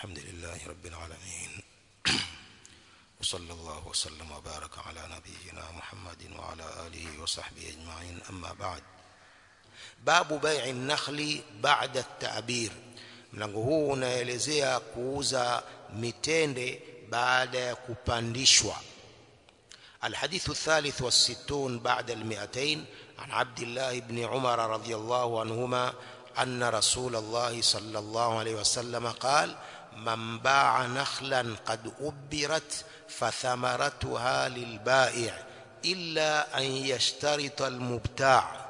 الحمد لله رب العالمين وصلى الله وسلم وبارك على نبينا محمد وعلى آله وصحبه أجمعين أما بعد باب بيع النخل بعد التعبير mlango huu unaelezea kuuza mitende baada ya kupandishwa الحديث الثالث والستون بعد المئتين عن عبد الله بن عمر رضي الله عنهما أن رسول الله صلى الله عليه وسلم قال من باع نخلا قد أبرت فثمرتها للبائع إلا أن يشترط المبتاع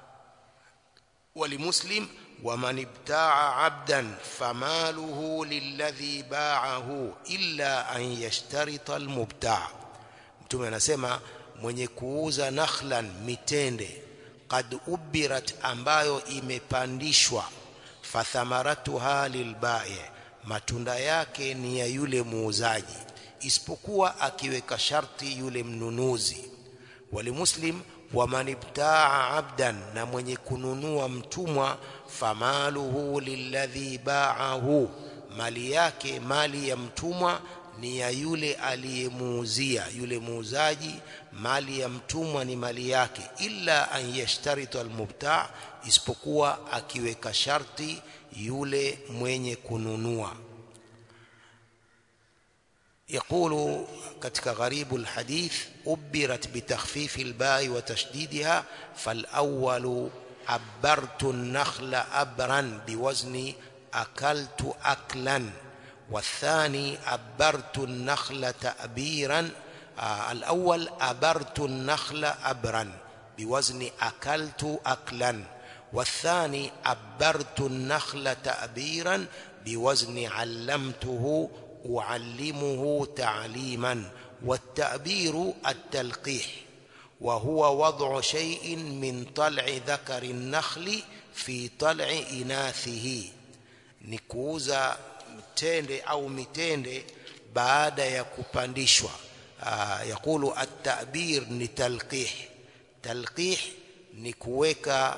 ولمسلم ومن ابتاع عبدا فماله للذي باعه إلا أن يشترط المبتاع mtume anasema mwenye kuuza nakhlan mitende qad ubirat ambayo imepandishwa fathamaratuha lilbai matunda yake ni ya yule muuzaji isipokuwa akiweka sharti yule mnunuzi walimuslim waman ibtaa abdan na mwenye kununua mtumwa famaluhu lilladhi baahu mali yake mali ya mtumwa ni ya yule aliyemuuzia yule muuzaji mali ya mtumwa ni mali yake illa an yashtarita almubta isipokuwa akiweka sharti yule mwenye kununua يقول كتك غريب الحديث أبرت بتخفيف الباء وتشديدها فالأول أبرت النخل أبرا بوزن أكلت أكلا والثاني أبرت النخل تأبيرا آه الأول أبرت النخل أبرا بوزن أكلت أكلا والثاني أبرت النخل تأبيرا بوزن علمته أعلمه تعليما والتأبير التلقيح وهو وضع شيء من طلع ذكر النخل في طلع إناثه نكوزا mtende au mitende baada ya kupandishwa yakulu at-ta'bir ni talqih talqih ni kuweka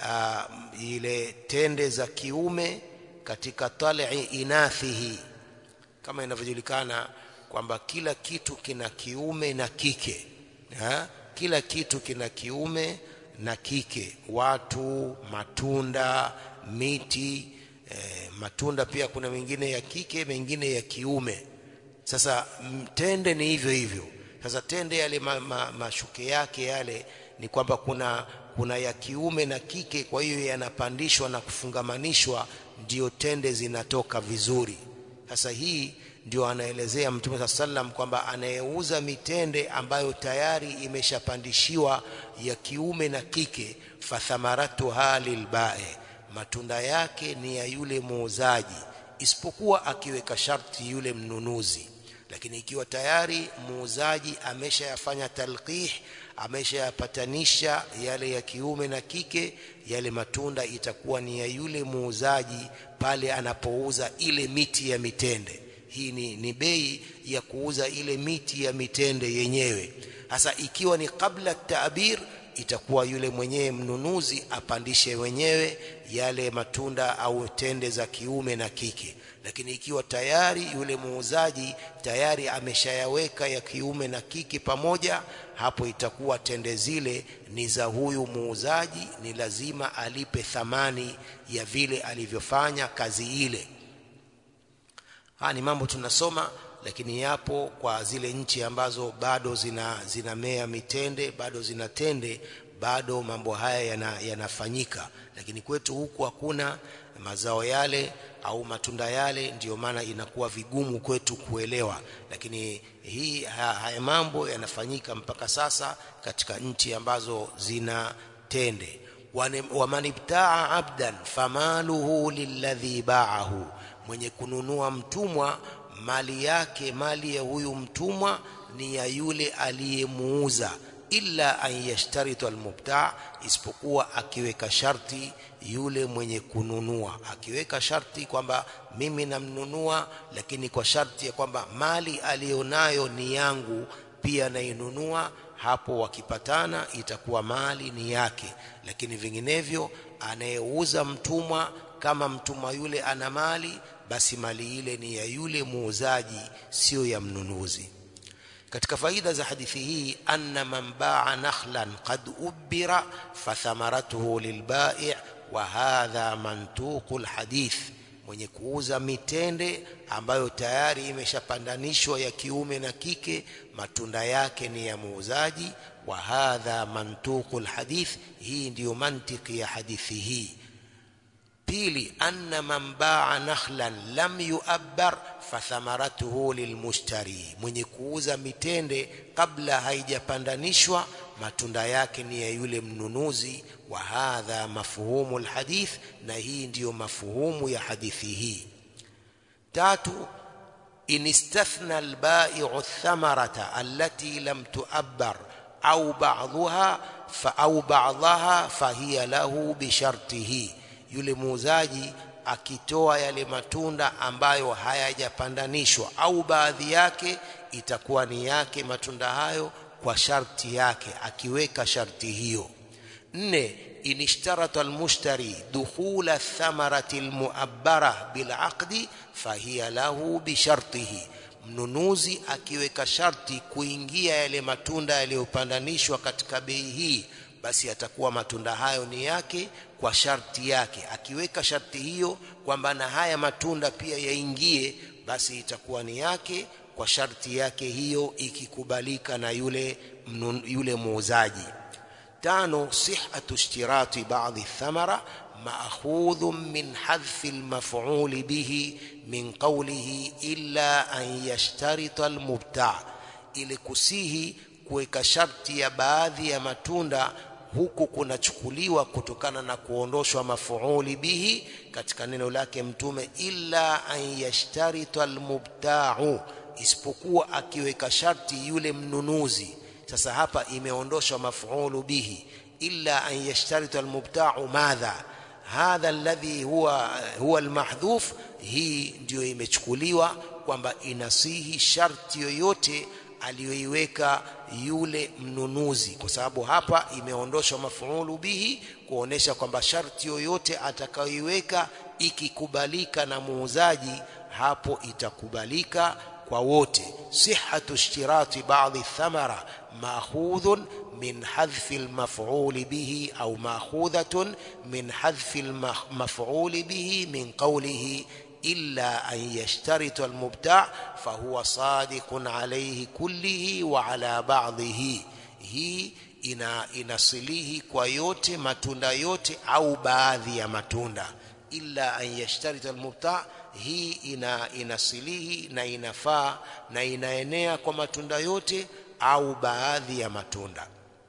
ile tende za kiume katika tal'i inathihi kama inavyojulikana kwamba kila kitu kina kiume na kike ha? kila kitu kina kiume na kike watu matunda miti e, matunda pia kuna mengine ya kike mengine ya kiume sasa tende ni hivyo hivyo sasa tende yale ma, ma, mashuke yake yale ni kwamba kuna kuna ya kiume na kike kwa hiyo yanapandishwa na kufungamanishwa ndio tende zinatoka vizuri sasa hii ndio anaelezea mtume saa sallam kwamba anayeuza mitende ambayo tayari imeshapandishiwa ya kiume na kike fathamaratuha lilbae matunda yake ni ya yule muuzaji isipokuwa akiweka sharti yule mnunuzi lakini ikiwa tayari muuzaji ameshayafanya talqih ameshayapatanisha yale ya kiume na kike yale matunda itakuwa ni ya yule muuzaji pale anapouza ile miti ya mitende hii ni, ni bei ya kuuza ile miti ya mitende yenyewe hasa ikiwa ni kabla taabir itakuwa yule mwenyewe mnunuzi apandishe wenyewe yale matunda au tende za kiume na kike lakini ikiwa tayari yule muuzaji tayari ameshayaweka ya kiume na kike pamoja hapo itakuwa tende zile ni za huyu muuzaji ni lazima alipe thamani ya vile alivyofanya kazi ile haya ni mambo tunasoma lakini yapo kwa zile nchi ambazo bado zina zinamea mitende bado zina tende bado mambo haya yana, yanafanyika lakini kwetu huku hakuna mazao yale au matunda yale ndiyo maana inakuwa vigumu kwetu kuelewa lakini hii haya mambo yanafanyika mpaka sasa katika nchi ambazo zina tende wamanibtaa abdan famaluhu lilladhi baahu mwenye kununua mtumwa mali yake mali ya huyu mtumwa ni ya yule aliyemuuza illa an yashtaritu almubta isipokuwa akiweka sharti yule mwenye kununua akiweka sharti kwamba mimi namnunua lakini kwa sharti ya kwamba mali aliyonayo ni yangu pia nainunua hapo wakipatana itakuwa mali ni yake lakini vinginevyo anayeuza mtumwa kama mtumwa yule ana mali basi mali ile ni ya yule muuzaji sio ya mnunuzi katika faida za hadithi hii anna man baa nakhlan qad ubira fathamaratuhu lilbai' wa hadha mantuqu alhadith mwenye kuuza mitende ambayo tayari imeshapandanishwa ya kiume na kike matunda yake ni ya muuzaji wa hadha mantuqu alhadith hii ndiyo mantiki ya hadithi hii pili anna man baa nakhlan lam yuabbar fathamaratuhu lilmushtari mwenye kuuza mitende kabla haijapandanishwa matunda yake ni ya yule mnunuzi wa hadha mafhumu alhadith na hii ndiyo mafuhumu ya hadithi hii tatu in istathna albai'u athamarata allati lam tuabbar au ba'dhaha fa au ba'dhaha fahiya lahu bishartihi yule muuzaji akitoa yale matunda ambayo hayajapandanishwa au baadhi yake itakuwa ni yake matunda hayo kwa sharti yake akiweka sharti hiyo nne inishtarata almushtari dukhula thamarati almuabbara bilaqdi fahiya lahu bishartihi mnunuzi akiweka sharti kuingia yale matunda yaliyopandanishwa katika bei hii basi atakuwa matunda hayo ni yake kwa sharti yake akiweka sharti hiyo kwamba na haya matunda pia yaingie basi itakuwa ni yake kwa sharti yake hiyo ikikubalika na yule mnun, yule muuzaji tano sihhatu ishtirati ba'dhi thamara ma'khudhun min hadfi al-maf'ul bihi min qawlihi illa an yashtarita al-mubta' ili kusihi kuweka sharti ya baadhi ya matunda huku kunachukuliwa kutokana na kuondoshwa mafuuli bihi katika neno lake mtume illa an yashtarita almubta'u isipokuwa akiweka sharti yule mnunuzi sasa hapa imeondoshwa mafuulu bihi illa an yashtarita almubta'u madha hadha alladhi huwa huwa almahdhuf hii ndiyo imechukuliwa kwamba inasihi sharti yoyote aliyoiweka yule mnunuzi kwa sababu hapa imeondoshwa mafuulu bihi kuonesha kwamba sharti yoyote atakayoiweka ikikubalika na muuzaji hapo itakubalika kwa wote sihhatu ishtirati ba'dhi thamara ma'khudhun min hadfi al-maf'ul bihi au ma'khudhatun min hadfi al-maf'ul bihi min qawlihi إلا أن يشترط المبتاع فهو صادق عليه كله وعلى بعضه هي ina inasilihi kwa yote matunda yote au baadhi ya matunda illa an yashtarita almubta hii ina inasilihi na inafaa na inaenea kwa matunda yote au baadhi ya matunda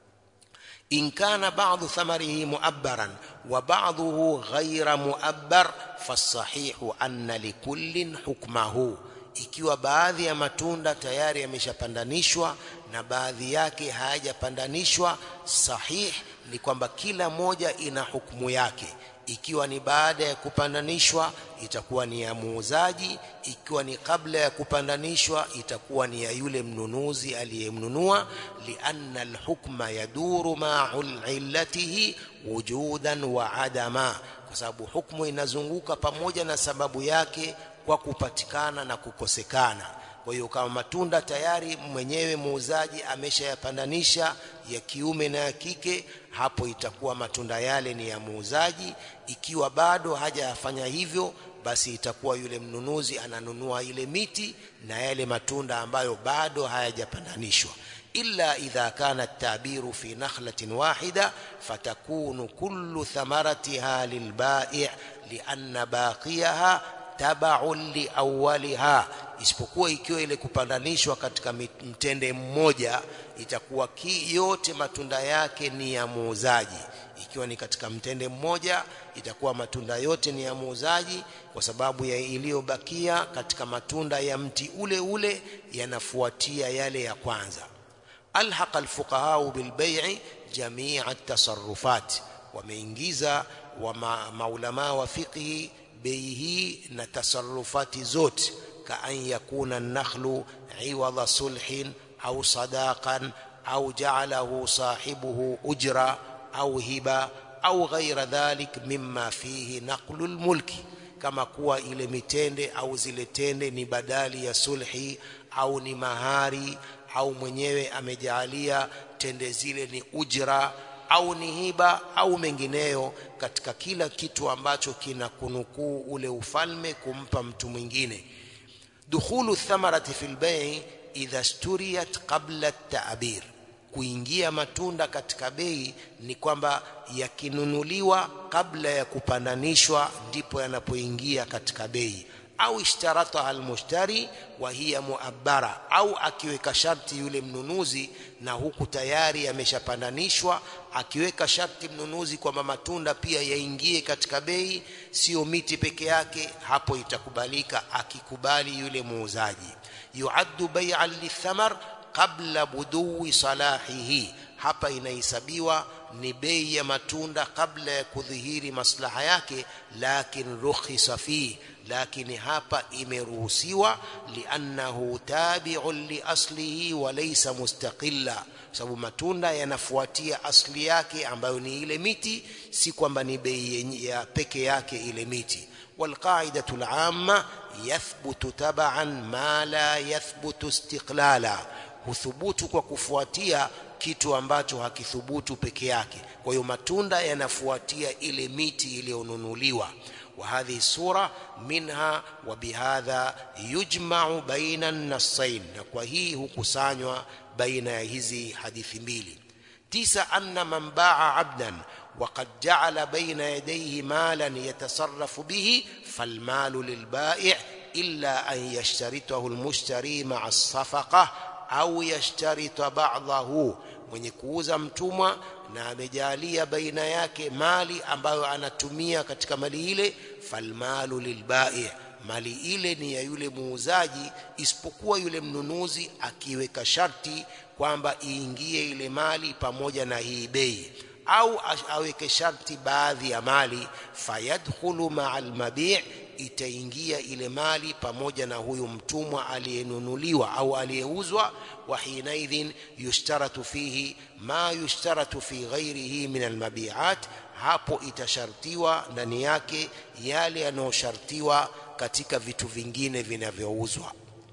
in kana ba'dhu thamarihi mu'abbaran wa ba'dhuhu ghayra mu'abbar fasahihu anna likullin hukmahu ikiwa baadhi ya matunda tayari yameshapandanishwa na baadhi yake hayajapandanishwa sahih ni kwamba kila moja ina hukumu yake ikiwa ni baada ya kupandanishwa itakuwa ni ya muuzaji ikiwa ni kabla ya kupandanishwa itakuwa ni ya yule mnunuzi aliyemnunua lianna alhukma yaduru ma'a illatihi wujudan wa adama kwa sababu hukumu inazunguka pamoja na sababu yake kwa kupatikana na kukosekana kwa hiyo kama matunda tayari mwenyewe muuzaji ameshayapandanisha ya kiume na ya kike hapo itakuwa matunda yale ni ya muuzaji ikiwa bado hajayafanya hivyo basi itakuwa yule mnunuzi ananunua ile miti na yale matunda ambayo bado hayajapandanishwa illa idha kana tabiru fi nakhlatin wahida fatakunu kullu thamaratiha lilbai' lianna baqiyaha tabaun liawaliha isipokuwa ikiwa ile kupandanishwa katika mtende mmoja itakuwa ki yote matunda yake ni ya muuzaji ikiwa ni katika mtende mmoja itakuwa matunda yote ni ya muuzaji kwa sababu ya iliyobakia katika matunda ya mti ule ule yanafuatia yale ya kwanza alhaqa alfuqaha bilbai'i jami'a at-tasarrufat wameingiza wa ma, maulama wa fiqhi bei hii na tasarufati zote kaan yakuna nakhlu iwadha sulhin au sadaqan au ja'alahu sahibuhu ujra au hiba au ghaira dhalik mimma fihi naqlu almulki kama kuwa ile mitende au zile tende ni badali ya sulhi au ni mahari au mwenyewe amejaalia tende zile ni ujra au ni hiba au mengineyo katika kila kitu ambacho kina kunukuu ule ufalme kumpa mtu mwingine dukhulu thamarati fil bay' idha sturiyat qabla at-ta'bir kuingia matunda katika bei ni kwamba yakinunuliwa kabla ya kupandanishwa ndipo yanapoingia katika bei au ishtarata almushtari wa hiya muabbara au akiweka sharti yule mnunuzi na huku tayari yameshapandanishwa akiweka sharti mnunuzi kwamba matunda pia yaingie katika bei sio miti peke yake hapo itakubalika akikubali yule muuzaji yuaddu bai'an lithamar qabla buduwi salahihi hapa inahesabiwa ni bei ya matunda kabla ya kudhihiri maslaha yake lakin rukhisa fi lakini hapa imeruhusiwa liannahu tabi'un li aslihi wa laysa mustaqilla sababu matunda yanafuatia asli yake ambayo ni ile miti si kwamba ni bei ya peke yake ile miti والقاعدة العامة يثبت تبعا ما لا يثبت استقلالا huthubutu kwa kufuatia kitu ambacho hakithubutu peke yake kwa hiyo matunda yanafuatia ile miti iliyonunuliwa وهذه الصورة منها وبهذا يجمع بين النصين وهي هكسانيوا بين هذه حديث mbili تسع أن من باع عبدا وقد جعل بين يديه مالا يتصرف به فالمال للبائع إلا أن يشترطه المشتري مع الصفقة au yashtarita ba'dahu mwenye kuuza mtumwa na amejalia baina yake mali ambayo anatumia katika mali ile falmalu lilbai mali ile ni ya yule muuzaji isipokuwa yule mnunuzi akiweka sharti kwamba iingie ile mali pamoja na hii bei au aweke sharti baadhi ya mali fayadkhulu ma'al mabi' itaingia ile mali pamoja na huyu mtumwa aliyenunuliwa au aliyeuzwa wa hinaidhin yushtaratu fihi ma yushtaratu fi ghairihi min almabi'at hapo itashartiwa ndani yake yale yanayoshartiwa katika vitu vingine vinavyouzwa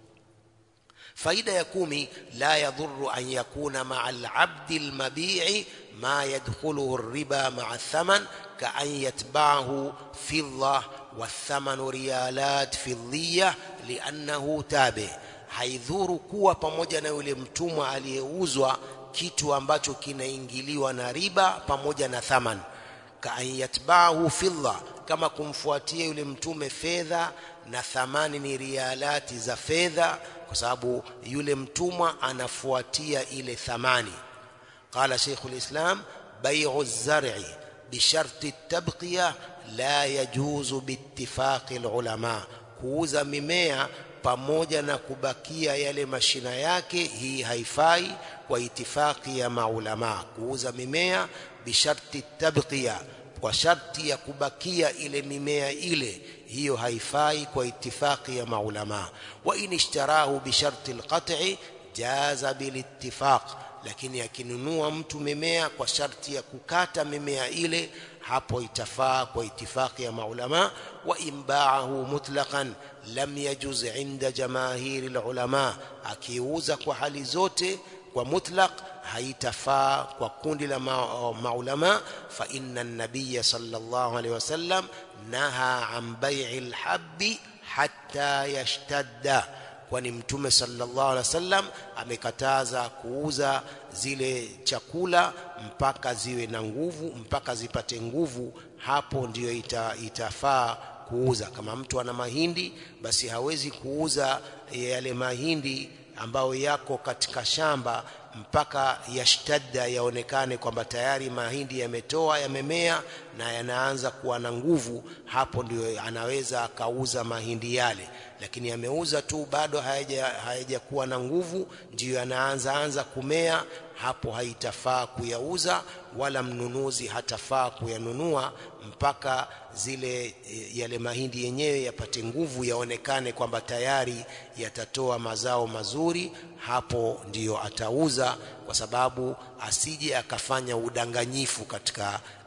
faida ya kumi la yadhurru an yakuna ma'a al-'abdi al-mabi'i ma yadkhuluhu ar-riba ma'a ath-thaman ka an yatba'ahu fidda والثمن ريالات فضية لأنه تابع haidhuru kuwa pamoja na yule mtumwa aliyeuzwa kitu ambacho kinaingiliwa na riba pamoja na thaman kaan yatba'ahu fidda kama kumfuatia yule mtume fedha na thamani ni rialati za fedha kwa sababu yule mtumwa anafuatia ile thamani qala sheikhul islam bai'u az-zar'i bisharti at-tabqiya la yajuzu biittifaqi ulama kuuza mimea pamoja na kubakia yale mashina yake hii haifai kwa itifaki ya maulama kuuza mimea bisharti tabqiya kwa sharti ya kubakia ile mimea ile hiyo haifai kwa itifaki ya maulama wa in ishtarahu bisharti alqat'i jaza bilittifaq lakini akinunua mtu mimea kwa sharti ya kukata mimea ile hapo itafaa kwa itifaki ya maulama wa imbaahu mutlaqan lam yajuz inda jamaahiri ulama akiuza kwa hali zote kwa mutlaq haitafaa kwa kundi la ma maulama fa inna an-nabiy sallallahu alayhi wasallam naha an bai'i al-habbi hatta yashtadda kwani mtume sallallahu alaihi wasallam amekataza kuuza zile chakula mpaka ziwe na nguvu mpaka zipate nguvu hapo ndiyo ita, itafaa kuuza kama mtu ana mahindi basi hawezi kuuza yale mahindi ambayo yako katika shamba mpaka yashtadda yaonekane kwamba tayari mahindi yametoa yamemea na yanaanza kuwa na nguvu hapo ndio anaweza akauza mahindi yale lakini ameuza tu bado hayaja hayajakuwa na nguvu ndiyo yanaanza anza kumea hapo haitafaa kuyauza wala mnunuzi hatafaa kuyanunua mpaka zile yale mahindi yenyewe yapate nguvu yaonekane kwamba tayari yatatoa mazao mazuri hapo ndiyo atauza kwa sababu asije akafanya udanganyifu katika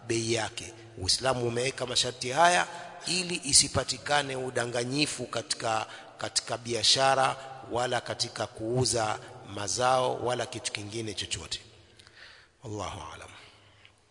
bei yake Uislamu umeweka masharti haya ili isipatikane udanganyifu katika katika biashara wala katika kuuza mazao wala kitu kingine chochote wallahu aalam